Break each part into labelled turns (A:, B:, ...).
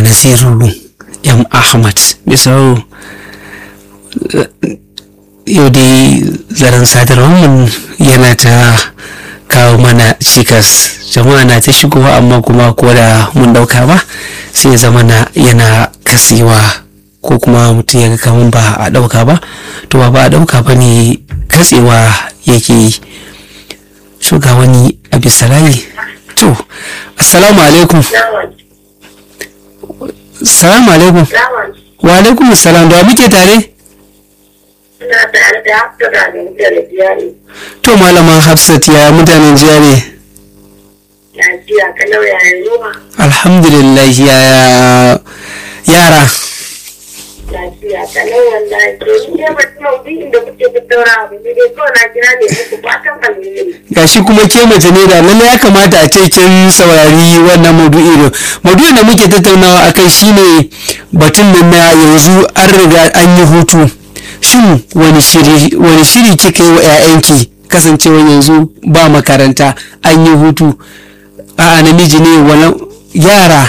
A: naziru m ahmad misau yau dai zaren sadarwar yana ta kawo mana cikas jama'a na ta shigowa amma kuma ko da mun dauka ba sai zama na yana kasewa ko kuma mutum ya ga kamun ba a dauka ba to ba a dauka ba ne katsewa yake yi so ga wani abisalayi to assalamu alaikum salamu alaikum wa alaikum salam da muke tare
B: Ina tare da hafta da da biyari.
A: to malaman hafsat ya mutanen jiya ne
B: Lafiya kalau yayin ruwa.
A: alhamdulillah ya yara
B: Lafiya kalau wallahi. To ni dai ba ta bi inda kuke tattauna ba ne dai kawai na kira ne muku fatan alheri.
A: gashi kuma ke mace ne da lalle ya kamata a ce kin saurari wannan maudu'i ne maudu'in da muke tattaunawa akai shine batun nan na yanzu an riga an yi hutu shin wani shiri wani shiri kika yi wa 'ya'yanki kasancewa yanzu ba makaranta an yi hutu a namiji ne wala yara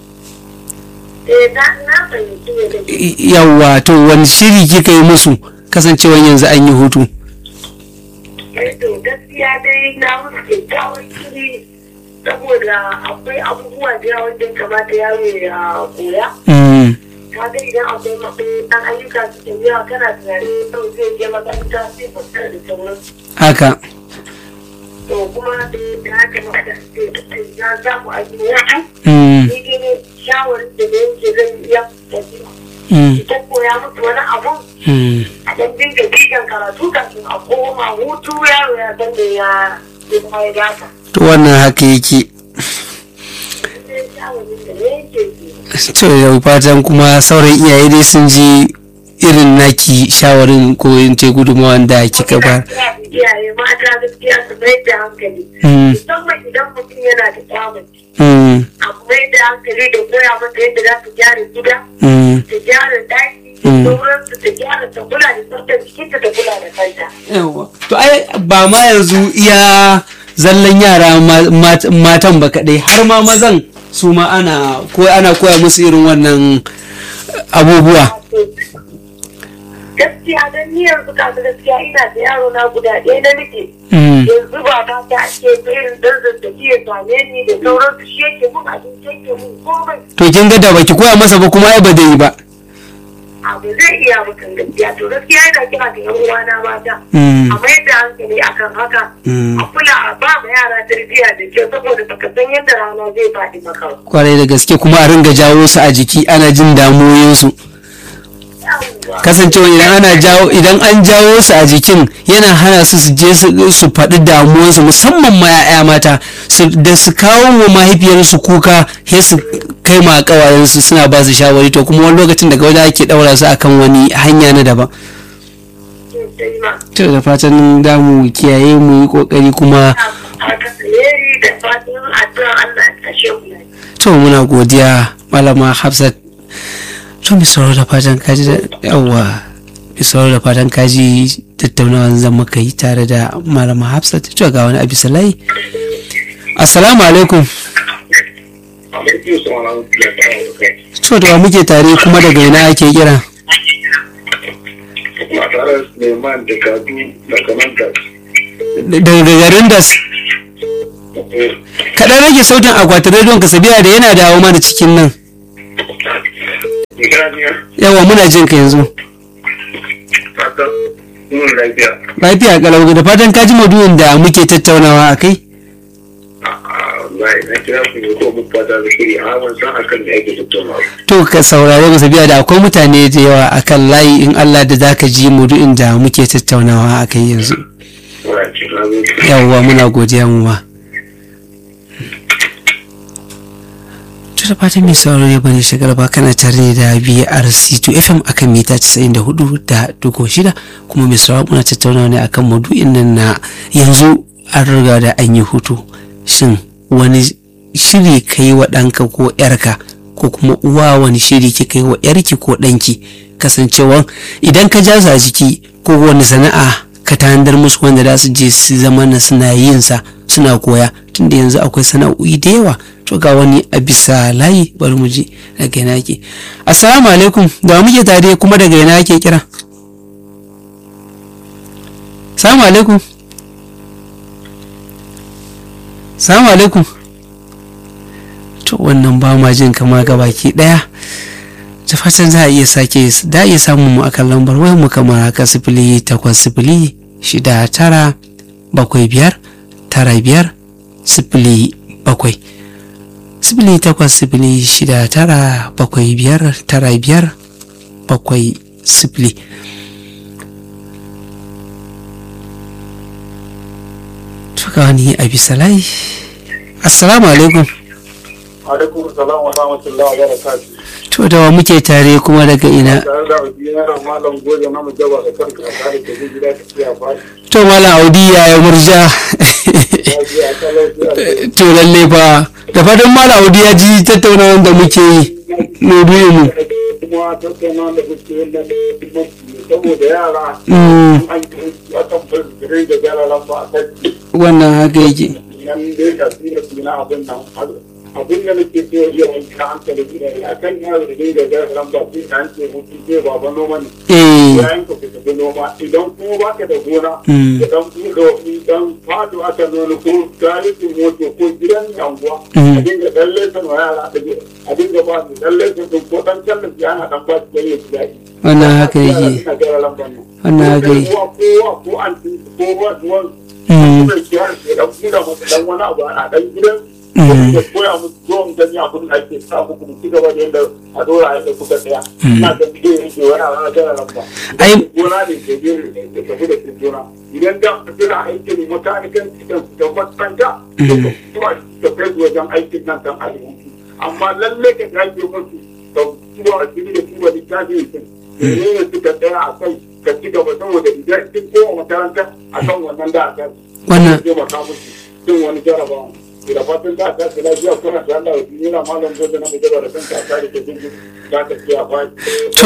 B: Eh na na fahimci ne da ke.
A: yawa to wani shiri kika yi musu kasancewa yanzu an yi hutu
B: Eh to gaskiya dai na musu kyakkyawan shiri saboda akwai abubuwa da yawa wanda ya kamata yaro ya koya.
A: Mm,
B: Kaga idan akwai matsayin ɗan ayyuka su ke yawa kana tunanin sau zai je makaranta sai fasar da sauransu.
A: haka
B: to kuma da ya kamata ya samu a duniya
A: Mm,
B: ni dai shawarar da da yake zan iya tafi
A: mm,
B: ta koya musu wani abu
A: mm.
B: a ɗan dinga bitan karatu kafin a koma hutu yaro ya san da ya ya ya gasa
A: to wannan haka yake
B: sai shawarar da ne yake ji
A: to yau fatan kuma sauran iyaye dai sun ji irin naki shawarin ko in ce gudunmawan da kika ba
B: iyaye mata gaskiya su mai da hankali
A: Mm,
B: musamman idan mutum yana da kyamaci
A: mm,
B: a mai da hankali da koya mata yadda za ta gyara gida
A: mm.
B: ta gyara daki
A: Mm.
B: sauransu ta gyara ta kula da tsaftar jikinta ta kula da kanta.
A: Yawwa. to ai ba ma yanzu iya zallan yara ma- mat- matan ba kaɗai har ma mazan su ma ana ko ana koya musu irin wannan abubuwa
B: Gaskiya don ni yanzu kasu gaskiya ina da yaro na guda ɗaya na nake.
A: Mm,
B: Yanzu ba ta ta ake irin dan zazzabi ya same ni da sauransu shi yake mun abinci yake mun komai.
A: to kin ga da baki koya masa ba kuma ai ba da yi ba
B: Abu zai iya mutum gaskiya to gaskiya yana kira da yan uwana mata.
A: Mm,
B: A mayar da hankali akan haka.
A: mm.
B: A kula a ba ma yara tarbiyya da kyau saboda baka san yadda rana zai faɗi maka. ba.
A: kwarai da gaske kuma a ringa jawo su a jiki ana jin damuwoyinsu
B: Yawwa.
A: kasancewa idan ana jawo idan an jawo su a jikin yana hana su su je su su faɗi damuwarsu musamman ma 'ya'ya mata su da su kawo wa mahaifiyarsu kuka sai su kai ma kawayensu suna ba su shawari to kuma wani lokacin daga wajen ake ɗaura su akan wani hanya na daban
B: Sosai ma.
A: to da fatan damu kiyaye mu yi kokari kuma
B: haka alheri da fatan addu'a Allah ya kashe mu lafiya.
A: to muna godiya malama hafsat to mi sauraro da fatan kaji da yawa mi sauraro da fatan kaji tattaunawan zan muka yi tare da malama hafsat to ga wani abi salai assalamu alaikum
C: Alaikum salam wa rahmatullahi wa barakatuh.
A: to da wa muke tare kuma daga ina ake kira
C: Ba tare da Suleiman da Kadu da Kamanta.
A: daga garin da kaɗan rage sautin akwatin rediyon ka sabiya da yana dawo mana cikin nan
C: Ikiraniya,
A: yawa muna jin ka yanzu
C: fatan mun lafiya.
A: lafiya kalau da fatan kaji maduyin da muke tattaunawa a kai
C: Wallahi na kira ku ne ko mun fata da shiri a ban san akan da ake tattaunawa.
A: to ka saurare mu sabiya da akwai mutane da yawa akan layi in Allah da zaka ji maudu'in da muke tattaunawa a kai yanzu
C: Wallahi ci na zo.
A: yawwa muna godiya mu ma to da fatan mai sauraro ya bane shigar ba kana tare da BRC2 FM akan mita 94 da dugo shida kuma mai sauraro muna tattaunawa ne akan maudu'in nan na yanzu an riga da an yi hutu shin wani shiri ka yi wa ɗanka ko ‘yarka ko kuma uwa wani shiri kika yi wa ‘yarki ko ɗanki kasancewa idan ka ja su a jiki ko wani sana'a ka tanadar musu wanda za su je su zama na suna yin sa suna koya tunda yanzu akwai sana'o'i da yawa to ga wani a bisa layi bari mu ji daga ina ke assalamu alaikum da muke tare kuma daga ina ake kira assalamu alaikum assalamu alaikum to wannan ba ma jin kama ga baki daya ta fatan za a iya sake da iya samun mu akan lambar wayar mu kamar haka sifili takwas sifili shida tara bakwai biyar tara biyar sifili bakwai sifili takwas sifili shida tara bakwai biyar tara biyar bakwai sifili tuka wani a bisa layi assalamu alaikum
C: alaikum salam wa rahmatullahi wa barakatuh
A: to da wa muke tare kuma daga ina
C: tare da yana malam goje na mujaba da kanka a tare da gida ta kiya ba
A: to malam audi ya yi murja to lalle fa da fatan malam audi ya ji tattaunawar da muke yi maudu'in mu
C: kuma tattauna da kuke yin nan saboda yara
A: Mm.
C: an yi akan fulfirin da yara lamba a kai
A: wannan haka yake
C: nan dai ka tsira suna abin nan abin da nake so ya wanke hankali ne a kan yaro da dinga yara lamba sai ka hanke mutu sai baba noma ne
A: eh
C: yayin ka fita da noma idan kuma baka da gona
A: Mm.
C: idan kuma da idan fado aka nuna ko tarihin moto ko gidan yanguwa
A: Mm.
C: a dinga dan lesan wa yara da a dinga ba su dan lesan din ko dan tallafi ana dan ba su dan yi daɗi
A: wannan haka yake
C: Ina gara lambar nan.
A: Wannan haka yake.
C: Kowa kowa ko an ci ko ruwa ruwan
A: Mm.
C: kuma ki har ke dan kula masa dan wani abu a dan gidan
A: Mm.
C: ko koya musu zuwan gani abin da ake sa muku mu ci gaba da yadda a dora a yadda kuka tsaya.
A: Mm.
C: Ina ga bidiyo yake wani abu a gara lamba.
A: Ai-
C: gona ne ke biyu da tafi da cikin gona idan da ka tuna aikin makanikan cikin da matsanta da ka kuma da kai wajen aikin nan kan arziki amma lalle ka gaje musu da kuma a cikin da kuma littafi yake ne ne suka tsaya a kai ka ci gaba saboda idan kin koma makaranta a kan wannan da aka
A: Wannan-
C: zai maka musu cin wani jarabawa da fatan da aka kira jiya kuna da Allah ya yana malam gobe na mujaba da kanka a tare da jinji za ka ci a bai
A: to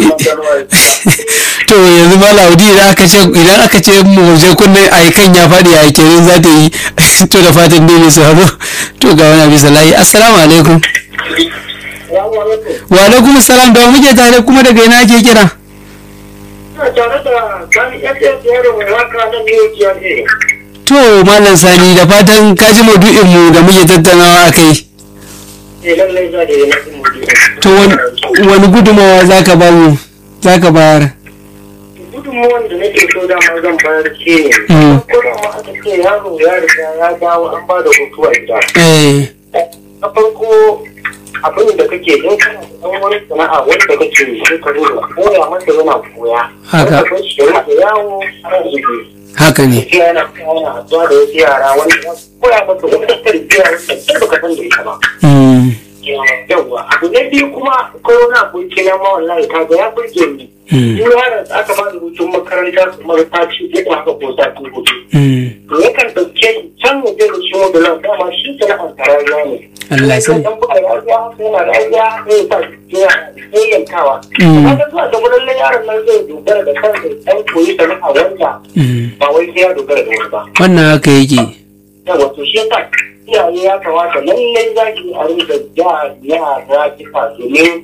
A: to yanzu ma laudi idan aka ce idan aka ce mu je kunne ai kan ya faɗi a kenan za ta yi to da fatan dai ne su hazo to ga wani abin salayi assalamu alaikum
C: Salamu alaikum.
A: wa alaikum salam da wa muke tare kuma daga ina ake kira
B: Ina tare da sani SS yaro mai waka nan ne ya ne.
A: to malam sani da fatan ka ji maudu'in mu da muke tattaunawa akai
B: Eh lallai za da yi na kuma
A: to wani- wani gudumawa zaka ba mu zaka bayar
B: gudunmuwan da nake so dama zan bayar shi ne.
A: Mm.
B: Kuma ma aka ce yaro ya riga ya dawo an ba da hutu a gida.
A: eh
B: Na farko abin da kake in kana da ɗan wani sana'a wanda kake yi sai ka zo da koya masa yana koya.
A: Haka.
B: Wanda kai shi da yawo ana zubi.
A: haka ne
B: Gaskiya yana yana haɗuwa da wasu yara wanda za su koya masa wata tarbiyya wanda kai baka san da ita ba.
A: Mm,
B: yawwa abu na biyu kuma akwai wani aboki na ma wallahi ka ga ya burge ni
A: mm,
B: duk yaron da aka ba da hutun makaranta kamar sati uku haka ko sati hudu
A: mm.
B: to yakan ɗauke ni can ya je da shi mobilan dama shi sana'ar tarayya ne
A: Allah ya sani.
B: dan buga rayuwa yana rayuwa ne sa ya yayyankawa
A: Mm.
B: amma da zuwa da wurin yaron nan zai dogara da kansa dan koyi sana'a wanda
A: Mm.
B: ba wai sai ya dogara da wani ba
A: wannan haka yake
B: yawa to shi yasa iyaye ya kamata lallai za ki a rinka ja yara kifa domin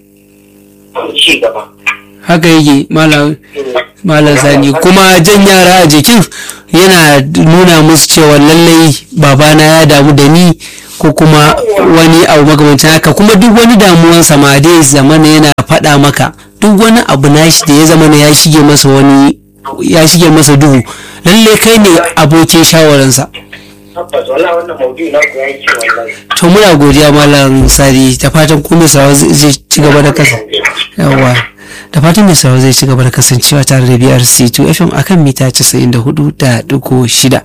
B: ci gaba.
A: haka yake malam malam sani kuma jan yara a jikin yana nuna musu cewa lallai babana ya damu da ni ko kuma wani abu makamancin haka kuma duk wani damuwansa ma dai zamana yana faɗa maka duk wani abu nashi da ya zamana ya shige masa wani ya shige masa duhu lallai kai ne abokin shawararsa
B: Tabbas wala wannan maudu'i na ku yayi kyau wallahi.
A: to muna godiya malam sari da fatan kuma sawa zai ci gaba da kasa yawa da fatan mai sauraro zai ci gaba da kasancewa tare da BRC2 FM akan mita 94.6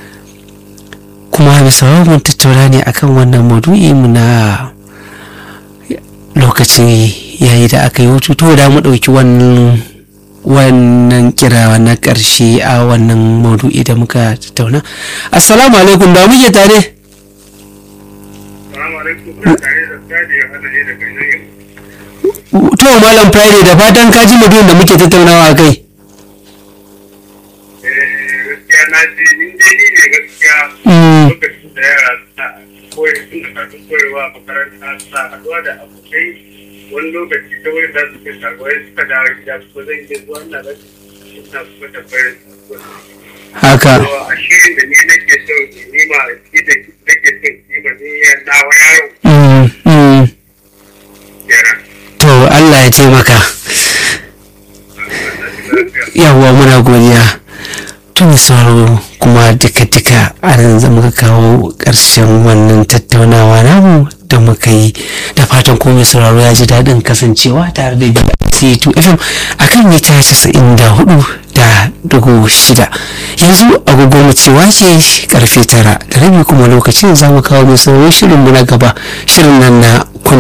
A: kuma mai sauraro mun tattauna ne akan wannan maudu'i mu na lokacin yayi da aka yi hutu to da mu ɗauki wannan wannan kira na ƙarshe a wannan maudu'i da muka tattauna assalamu alaikum da muke tare
C: Salamu alaikum. Kuna tare da Sadi ya hada ne daga Yanayin.
A: to malam friday da fatan ka ji maudu'in da muke tattaunawa a kai
D: ce in dai ni ne gaskiya
A: Mm.
D: lokacin da yara suna koyi suna karɓar koyarwa a makaranta suna haɗuwa da abokai wani lokaci ta wani za su kai shagoyi suka dawo gida kuma zan iya zuwa ina ga suna kuma tambayar su
A: haka
D: a shirin da ni nake so ni ma shi da nake so ni ma ni ya dawo yaro
A: Mm, mm.
D: yara
A: to Allah ya taimaka yawwa muna godiya tun sauraro kuma duka-duka a nan za muka kawo ƙarshen wannan tattaunawa namu da muka yi da fatan komai sauraro ya ji daɗin kasancewa tare da BC2 FM a kan mita 94 da dugu shida yanzu agogo mu cewa ce karfe tara da rabi kuma lokacin za mu kawo mai sauraron shirin mu na gaba shirin nan na